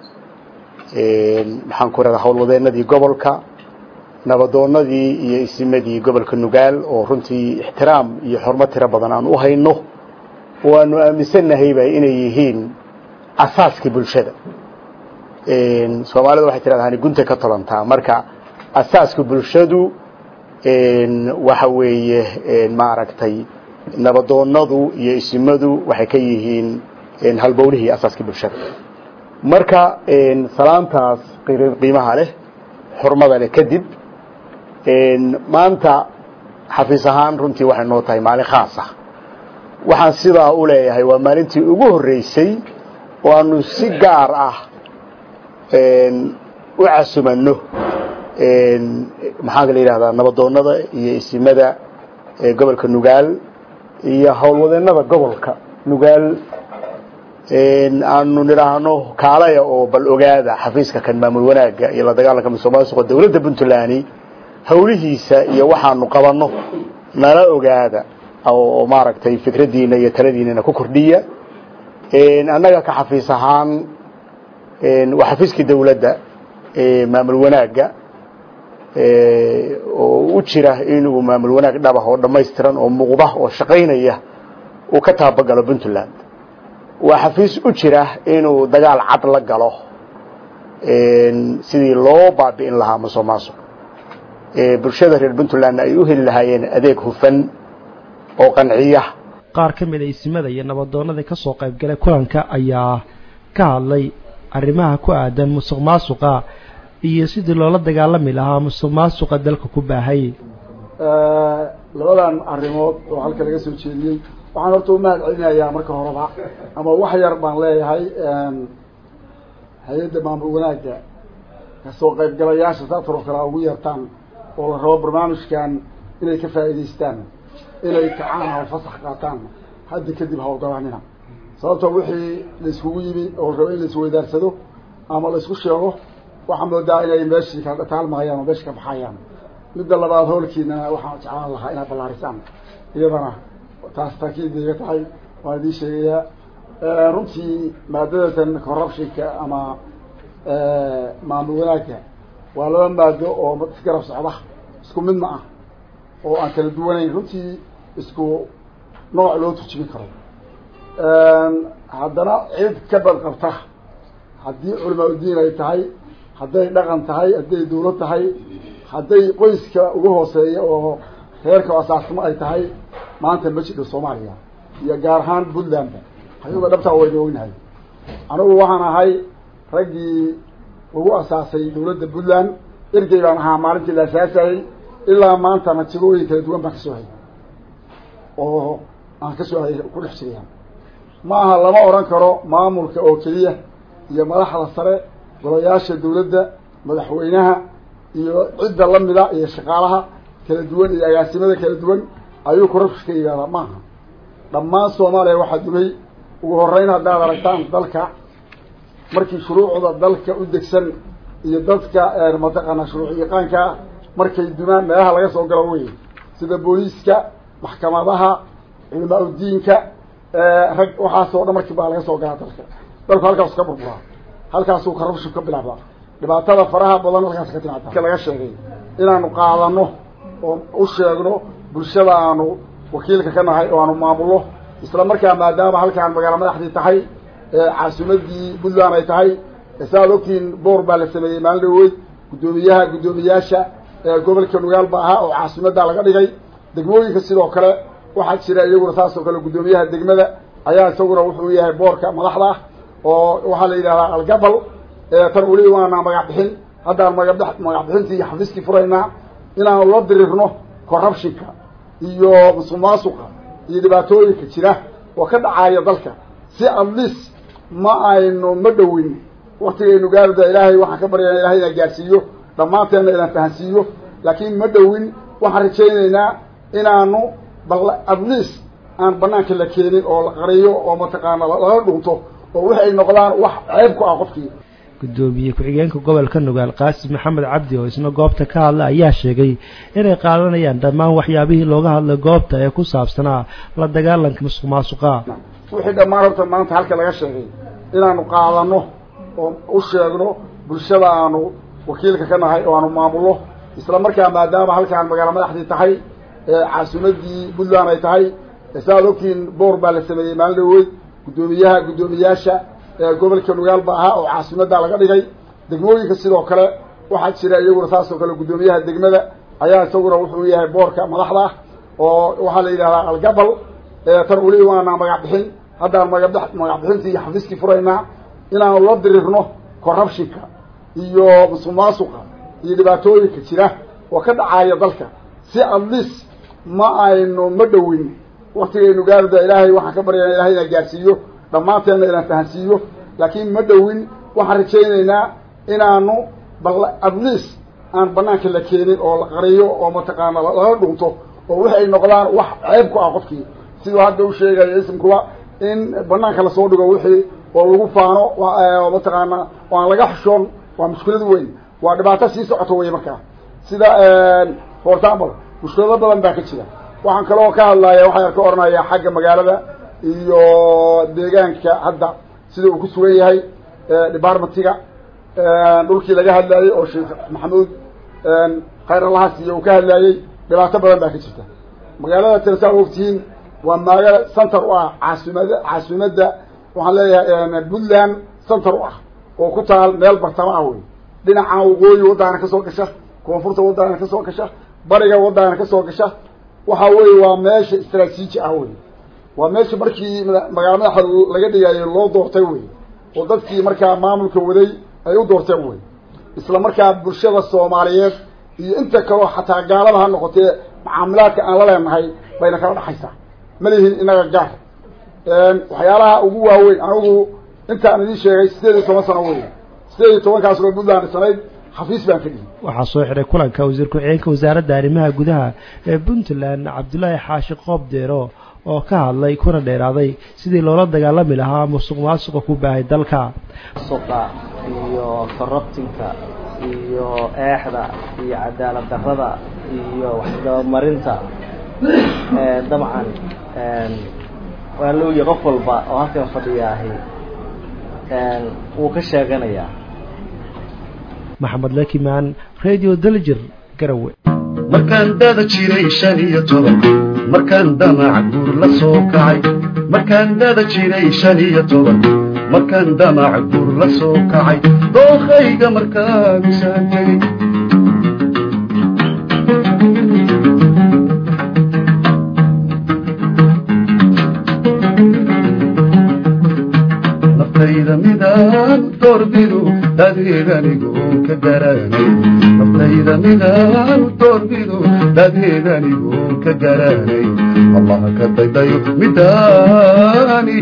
maxaan ku radaa howlwadeenadii gobolka nabadoonadii iyo isimadii gobolka nugaal oo runtii ixtiraam iyo xormo tiro badan aan u hayno oo aanu aaminsannahayba inay yihiin asaaskii bulshada soomaalida waxay tidhahdaa gunta ka tolantaa marka asaaska bulshadu waxa weeye maaragtay nabadoonadu iyo isimadu waxay ka yihiin halbowlihii asaaskii bulshada marka salaantaas qiimaha leh xurmada leh kadib maanta xafiis ahaan runtii waxay noo tahay maalin khaas ah waxaan sidaa u leeyahay waa maalintii ugu horreysay oo aanu si gaar ah u casumanno maxaa la yidhahdaa nabadoonada iyo isimada gobolka nugaal iyo howlwadeennada gobolka nugaal aanu nidhaahno kaalaya oo bal ogaada xafiiska kan maamul wanaagga iyo la dagaalanka musuq maasuqa dowladda puntland howlihiisa iyo waxaanu qabanno nala ogaada oo maaragtay fikraddiina iyo taladiinana ku kordhiya annaga ka xafiis ahaan waa xafiiskii dowladda maamul wanaagga oo u jira inuu maamul wanaag dhabah oo dhammaystiran oo muuqda oo shaqaynaya uu ka taabagalo puntland waa xafiis u jira inuu dagaal cad la galo sidii loo baabi'in lahaa musuq maasuq bulshada reer puntlandna ay u heli lahaayeen adeeg hufan oo qanciya qaar ka mid a isimada iyo nabadoonada ka soo qayb galay kulanka ayaa ka hadlay arrimaha ku aadan musuq maasuqa iyo sidii loola dagaalami lahaa musuq maasuqa dalka ku baahay labadan arrimood oo halka laga soo jeediyey waxaan horta u mahad celinayaa marka horeba ama wax yar baan leeyahay hay-adda maamul wanaagga kasoo qaybgalayaasha saasar oo kale ugu yeertaan oo la rabo barnaamijkan inay ka faa'iidaystaan inay kacaan oo fasax qaataan hadda kadib hawlgabanina sababtoo wixii laiskugu yimi oo rabo in laisweydaarsado ama laisku sheego waxaa moodaa inay meeshii kala taalmahayaan oo meesha ka baxayaan midda labaad howlkiina waxaan jeclaan lahaa inaad ballaarisaan iyadana taas taakiid iga tahay waan idiin sheegayaa runtii maadadatan corruptionka ama maamul wanaagga waa laba maado oo isgarab socda isku mid ma ah oo aan kala duwanayn runtii isku nooc loo turjumin karo haddana cid ka badqabta haddii culamaa udiin ay tahay hadday dhaqan tahay hadday dawlad tahay hadday qoyska ugu hooseeya oo reerka asaasnimo ay tahay maanta ma jidho soomaaliya iyo gaar ahaan puntlandba hayuga dhabtaa waynu ognahay anigu waxaan ahay raggii lagu asaasay dawladda puntland ergey baan ahaa maalintii la asaasayay ilaa maantana jigooyin kala duwan baan kasoo hayay oo aan kasoo hayay ku dhex jiraya ma aha lama odhan karo maamulka oo keliya iyo madaxda sare golayaasha dawladda madaxweynaha iyo cidda lamida iyo shaqaalaha kala duwan iyo agaasimada kala duwan ayuu corruption ka yihahdaa maaha dhammaan soomaaliya waxaa dumay ugu horeyn haddaad aragtaan dalka markii shuruucda dalka u degsan iyo dadka mataqaanaa shuruuc yaqaankaa markay dumaan meelaha laga soo galo wey sida booliiska maxkamadaha culamaa udiinka rag waxaasoo dhan markii baa laga soo galaa dalka dalku halkaasu ka burburaa halkaasuu corruption ka bilaabdaa dhibaatada faraha badan halkaas ka timaada laga sheegay inaanu qaadano oo u sheegno bulshada aanu wakiilka ka nahay oo aanu maamulno isla markaa maadaama halkaan magaalo madaxdii tahay caasimadii puntland ay tahay saaad ogtiin boor baa la sameeyey maalin dhaweyd guddoomiyaha guddoomiyaasha gobolka nugaal ba ahaa oo caasimaddaa laga dhigay degmooyinka sidoo kale waxaa jira iyaguna saas oo kale guddoomiyaha degmada ayaa isaguna wuxuu yahay boorka madaxda ah oo waxaa la yidhahdaa algabal tan weli waana magac bixin haddaan maga magac bixintii iyo xafiiskii furaynaa inaanu la dirirno corruptionka iyo musuq maasuqa iyo dhibaatooyinka jira oo ka dhacaya dalka si atleast ma aynu ma dhowin waktigaynu gaarida ilaahay waxaan ka baryana ilahay inaan gaarsiiyo dhammaanteenna inaan fahansiiyo laakiin ma dhowin waxaan rajaynaynaa inaanu bal atleast aan banaanka la keenin oo la qariyo oo mataqaana lala dhunto oo wix ay noqdaan wax ceeb ku ah qofkii gudoomiye ku-xigeenka gobolka nugaal qaasim maxamed cabdi oo isna goobta ka hadla ayaa sheegay inay qaadanayaan dhammaan waxyaabihii looga hadlay goobta ee ku saabsanaa la dagaalanka musuq maasuqa wixii dhammaan horta maanta halka laga sheegay inaanu qaadano oo u sheegno bulshada aanu wakiilka ka nahay oo aanu maamulno isla markaa maadaama halkaan magaalo madaxdii tahay caasimadii puntland ay tahay saaad ogtiin boor baa la sameeyey maalin dhaweyd guddoomiyaha guddoomiyaasha gobolka nugaal ba ahaa oo caasimaddaa laga dhigay degmooyinka sidoo kale waxaa jira iyaguna saas oo kale guddoomiyaha degmada ayaa isaguna wuxuu yahay boorka madaxda ah oo waxaa la yidhahdaa algabal tan weli waana magac bixin haddaan maga magac bixintii iyo xafiiskii furaynaa inaanu la dirirno corruptionka iyo musuq maasuqa iyo dhibaatooyinka jira oo ka dhacaya dalka si atleast ma aynu ma dhowin waktigaynu gaarida ilaahay waxaan ka baryana ilahay inaan gaarsiiyo dhammaanteenna inaan fahansiiyo laakiin ma dhowin waxaan rajaynaynaa inaanu bal atleast aan banaanka la keenin oo la qariyo oo mataqaana lala dhunto oo wix ay noqdaan wax ceeb ku ah qofkii siduu hadda u sheegaya ismkuba in banaanka lasoo dhigo wixii oo lagu faano oo mataqaana oo aan laga xushoon waa mushkilad weyn waa dhibaato sii socoto wey markaa sida for example mushkilado badan baa ka jira waxaan kaloo ka hadlaya waxaan ka oranayaa xagga magaalada iyo deegaanka hadda sida uu ku sugan yahay departmentiga dhulkii laga hadlayey oo sheekh maxamuud khayr allahaas iyo uu ka hadlayey dhibaato badan baa ka jirta magaalada tanasaa ogtihiin waa magaalo center u ah caasimada caasimadda waxaan leeyahay puntland center u ah oo ku taal meel bartamo ah wey dhinacan waqooyi waddaana kasoo gasha koonfurta waddaana kasoo gasha bariga waddaana kasoo gasha waxa weye waa meesha istraatiiji ah wey waa meesha markii magaalo madaxa laga dhigayo loo doortay wey oo dadkii markaa maamulka waday ay u doorteen wey isla markaa bulshada soomaaliyeed iyo inta kaleo xataa gaalada ha noqotee macaamilaadka aan la leenahay bayna kala dhexaysaa ma lihin inaga gaar waxyaalaha ugu waaweyn anigu intaan idin sheegay sideed iyo toban sano wey sideed iyo tobankaas oo puntland sanayd xafiis baan ka dhihi waxaa soo xiray kulanka wasiir ku-xigeenka wasaaradda arrimaha gudaha ee puntland cabdullaahi xaashi qoob deero oo ka hadlay kuna dheeraaday sidii loola dagaalami lahaa musuq maasuqa ku baahay dalka suqa iyo corruptinka iyo eexda iyo cadaalad darrada iyo waxdabamarinta dabcan waa looya qof walba oo halkan fadhiyaahi wuu ka sheeganayaa maxamed lakimaan radio daljir garawe markaan dada jiray shan iyo toban markaan damac guur la soo kacay markaan dada jiray shan iyo toban markaan damac guur la soo kacay dookhayga markaamisaan tegey dadeedanigoon ka garanay naftayda midaan doorbido dadeedanigoon ka garanay allah ka daydayo midaani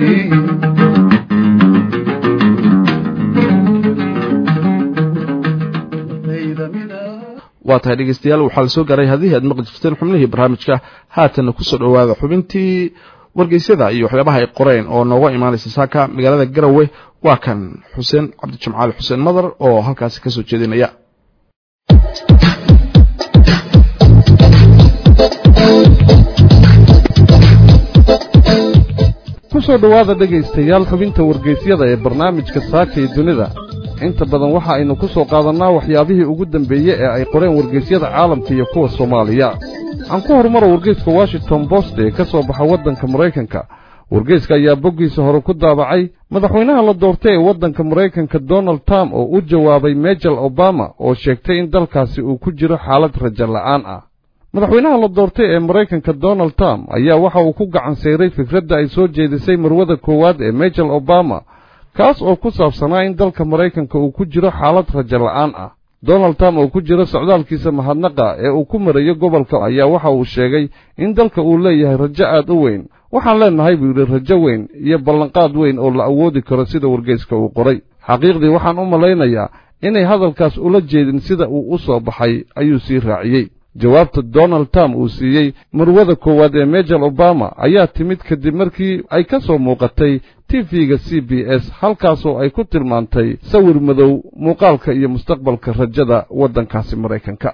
waa tahay dhegeystayaal waxaa la soo gaaray haddii aad maqli jirteen xubnihii barnaamijka haatanna kusoo dhowaada xubintii wargeysyada iyo waxyaabaha ay qoreen oo nooga imaanaysa saaka magaalada garowe waa kan xuseen cabdijimcaali xuseen madar oo halkaasi ka soo jeedinaya ku soo dhowaada dhegaystayaal xubinta wargeysyada ee barnaamijka saaka iyo dunida inta badan waxa aynu ku soo qaadannaa waxyaabihii ugu dambeeye ee ay qoreen wargeysyada caalamka iyo kuwa soomaaliya aan ku horumaro wargeyska washington bost ee ka soo baxa waddanka maraykanka wargeyska ayaa boggiisa hore ku daabacay madaxweynaha la doortay ee waddanka maraykanka donald trump oo u jawaabay mejel obama oo sheegtay in dalkaasi uu ku jiro xaalad rajo la'aan ah madaxweynaha la doortay ee maraykanka donald trump ayaa waxa uu ku gacan sayray fikradda ay soo jeedisay marwada koowaad ee mejel obama kaas oo ku saabsanaa in dalka maraykanka uu ku jiro xaalad rajo la'aan ah donald trump oo ku jiro socdaalkiisa mahadnaqa ee uu ku marayo gobolka ayaa waxa uu sheegay in dalka uu leeyahay rajo aad u weyn waxaan leennahay buu yidhi rajo weyn iyo ballanqaad weyn oo la awoodi karo sida wargeyska uu qoray xaqiiqdii waxaan u malaynayaa inay hadalkaas ula jeedin sida uu u soo baxay ayuu sii raaciyey jawaabta donald trump uu siiyey marwada koowaad ee mejel obama ayaa timid kadib markii ay ka soo muuqatay tv-ga c b s halkaasoo ay ku tilmaantay sawir madow muuqaalka iyo mustaqbalka rajada waddankaasi maraykanka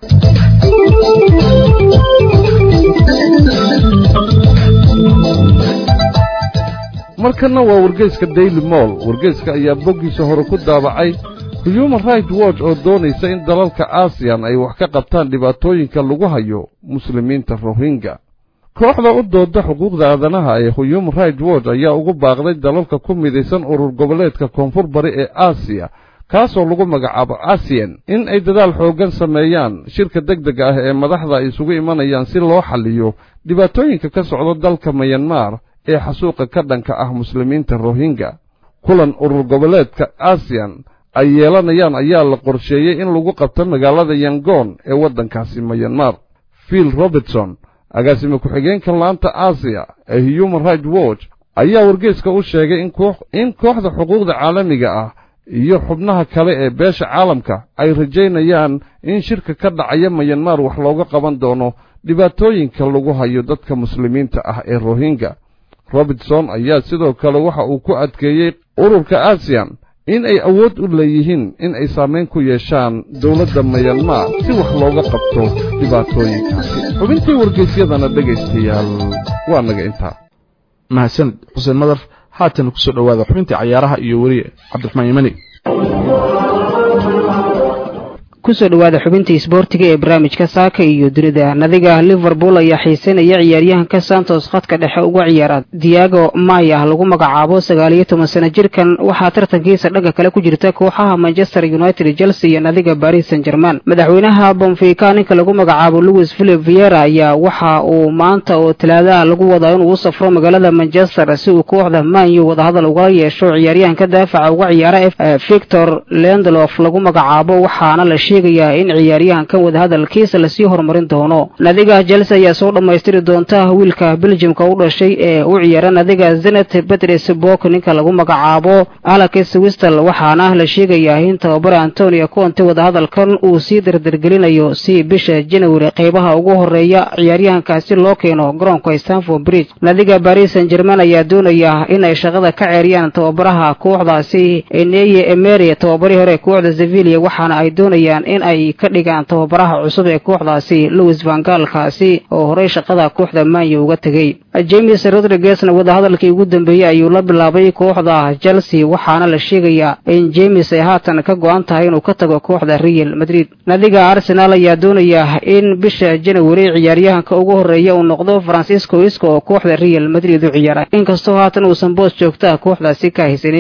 markanna waa wargeyska daily moll wargeyska ayaa boggiisa hore ku daabacay human right watch oo doonaysa in dalalka aasiyan ay wax ka qabtaan dhibaatooyinka lagu hayo muslimiinta rohingya kooxda u dooda xuquuqda aadanaha ee human right watch ayaa ugu baaqday dalalka ku midaysan urur goboleedka koonfur bari ee aasiya kaasoo lagu magacaabo asiyan in ay dadaal xooggan sameeyaan shirka degdega ah ee madaxda ay isugu imanayaan si loo xalliyo dhibaatooyinka ka socda dalka mayanmar ee xasuuqa ka dhanka ah muslimiinta rohingya kulan urur goboleedka asiyan ay yeelanayaan ayaa la qorsheeyey in lagu qabto magaalada yangoon ee waddankaasi mayanmar phil robertson agaasime ku-xigeenka laanta aasiya ee human right watch ayaa wargeyska u sheegay in kooxda xuquuqda caalamiga ah iyo xubnaha kale ee beesha caalamka ay rajaynayaan in shirka ka dhacaya mayanmar wax looga qaban doono dhibaatooyinka lagu hayo dadka muslimiinta ah ee rohingya robertson ayaa sidoo kale waxa uu ku adkeeyey ururka aasiyan in ay awood u leeyihiin in ay saamayn ku yeeshaan dowladda mayanmar si wax looga qabto dhibaatooyinkaasi xubintii wargeysyadana dhegaystayaal waa naga intaa mahadsanid xuseen madar haatan kusoo dhowaada xubintii cayaaraha iyo weriye cabdiraxmaan yimani kusoo dhowaada xubintii isboortiga ee barnaamijka saaka iyo dunida nadiga liverpool ayaa xiisanaya ciyaaryahanka santos khadka dhexe uga ciyaara diago maya lagu magacaabo sagaaliyo toban sano jirkan waxaa tartankiisa dhanka kale ku jirta kooxaha manchester united chelsea iyo nadiga paris san german madaxweynaha bonfica ninka lagu magacaabo louis philip viera ayaa waxa uu maanta oo talaadaha lagu wadaa inuu u safro magaalada manchester si uu kooxda manyu wadahadal uga yeesho ciyaaryahanka daafaca uga ciyaara victor lendlof lagu magacaabo waxaana la sheegayaa in ciyaaryahankan wadahadalkiisa lasii horumarin doono nadiga chelsea ayaa soo dhammaystiri doonta wiilka beljimka u dhashay ee u ciyaara nadiga zenet betres bok ninka lagu magacaabo alex wistel waxaana la sheegayaa in tababare antonio conte wadahadalkan uu sii dardargelinayo si bisha january qeybaha ugu horeeya ciyaaryahankaasi loo keeno garoonka stanford bridge nadiga paris san german ayaa doonaya inay shaqada ka ceeriyaan tababaraha kooxdaasi eneye emery tababarihii hore kooxda sevilla waxaana ay doonayaan in ay ka dhigaan tababaraha cusub ee kooxdaasi louis vangaalkaasi oo horey shaqada kooxda manya uga tegey james rodriguezna wadahadalkii ugu dambeeyey ayuu la bilaabay kooxda chelsea waxaana la sheegayaa in james ay haatan ka go-an tahay inuu ka tago kooxda real madrid nadiga arsenal ayaa doonaya in bisha january ciyaaryahanka ugu horeeya uu noqdo francisco isco oo kooxda real madrid u ciyaara inkastoo haatan uusan boos joogtaa kooxdaasi ka haysanin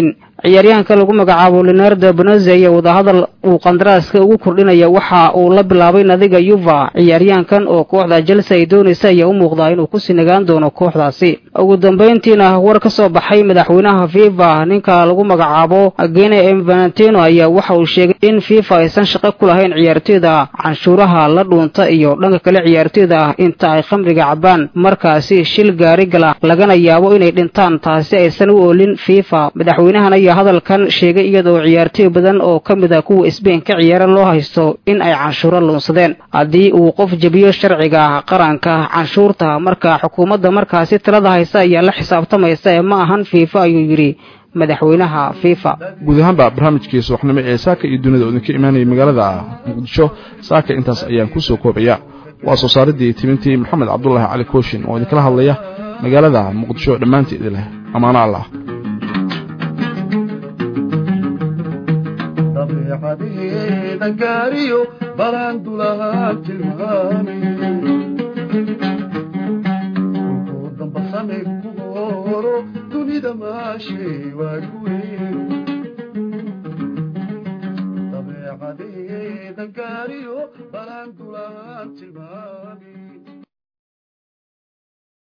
ciyaaryahanka lagu magacaabo leonardo bonozi ayaa wadahadal uu qandaraaska ugu kordhinaya waxa uu la bilaabay nadiga yuva ciyaaryahankan oo kooxda chelsea ay doonaysa ayaa u muuqdaa inuu kusii nagaan doono kooxdaasi ugu dambayntiina war ka soo baxay madaxweynaha fifa ninka lagu magacaabo gene m valentino ayaa waxa uu sheegay in fifa aysan shaqo ku lahayn ciyaartoyda canshuuraha la dhuunta iyo dhanka kale ciyaartoyda ah inta ay khamriga cabaan markaasi shil gaari gala lagana yaabo inay dhintaan taasi aysan u oolin fifa madaxweynahan ayaa hadalkan sheegay iyadoo ciyaartoy badan oo ka mid a kuwa sbain ka ciyaara loo haysto in ay canshuuro luunsadeen haddii uu qof jebiyo sharciga qaranka canshuurta marka xukuumadda markaasi talada haysa ayaa la xisaabtamaysa ee ma ahan fifa ayuu yidhi madaxweynaha fifa guud ahaanba barnaamijkii subaxnimo ee saaka iyo dunida oo idinka imaanayay magaalada muqdisho saaka intaas ayaan kusoo koobaya waa soo saaridii timintii maxamed cabdulaahi cali kooshin oo idinkala hadlaya magaalada muqdisho dhammaanteedi leh ammaano allah dabeecadeeda gaariyo balaandulahaa tilmaami damba samay ku horo dunida maashay waa ku weyn